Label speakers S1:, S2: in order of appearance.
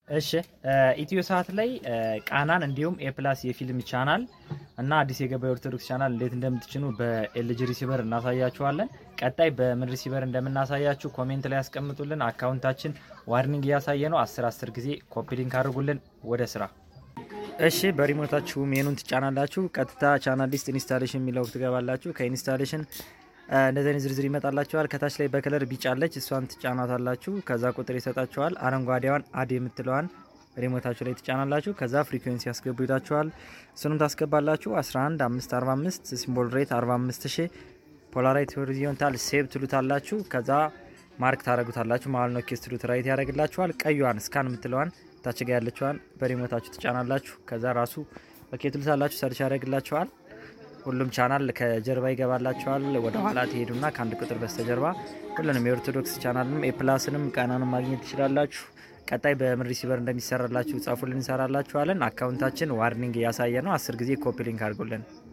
S1: እሺ ኢትዮ ሰዓት ላይ ቃናን እንዲሁም ኤፕላስ የፊልም ቻናል እና አዲስ የገባ የኦርቶዶክስ ቻናል እንዴት እንደምትጭኑ በኤልጂ ሪሲቨር እናሳያችኋለን። ቀጣይ በምን ሪሲቨር እንደምናሳያችሁ ኮሜንት ላይ ያስቀምጡልን። አካውንታችን ዋርኒንግ እያሳየ ነው። 10 10 ጊዜ ኮፒ ሊንክ አድርጉልን። ወደ ስራ። እሺ በሪሞታችሁ ሜኑን ትጫናላችሁ። ቀጥታ ቻናል ሊስት ኢንስታሌሽን የሚለው ትገባላችሁ። ከኢንስታሌሽን እንደዚህ አይነት ዝርዝር ይመጣላችኋል። ከታች ላይ በከለር ቢጫ አለች፣ እሷን ትጫናታላችሁ። ከዛ ቁጥር ይሰጣችኋል። አረንጓዴዋን አድ የምትለዋን ሪሞታችሁ ላይ ትጫናላችሁ። ከዛ ፍሪኩዌንሲ ያስገቡ ይላችኋል። እሱንም ታስገባላችሁ። 11 545 ሲምቦል ሬት 45 ሺ ፖላራይት ሆሪዞንታል ሴቭ ትሉታላችሁ። ከዛ ማርክ ታደረጉታላችሁ ማለት ነው። ኬስ ትሉት ራይት ያደረግላችኋል። ቀዩዋን ስካን የምትለዋን ታች ጋ ያለችዋን በሪሞታችሁ ትጫናላችሁ። ከዛ ራሱ ኦኬ ትሉታላችሁ። ሰርች ያደረግላችኋል። ሁሉም ቻናል ከጀርባ ይገባላችኋል። ወደ ኋላ ትሄዱና ከአንድ ቁጥር በስተጀርባ ሁሉንም የኦርቶዶክስ ቻናልንም ኤፕላስንም ቃናንም ማግኘት ትችላላችሁ። ቀጣይ በምን ሪሲቨር እንደሚሰራላችሁ ጻፉልን፣ እንሰራላችኋለን። አካውንታችን ዋርኒንግ እያሳየ ነው። አስር ጊዜ ኮፒ ሊንክ አድርጉልን።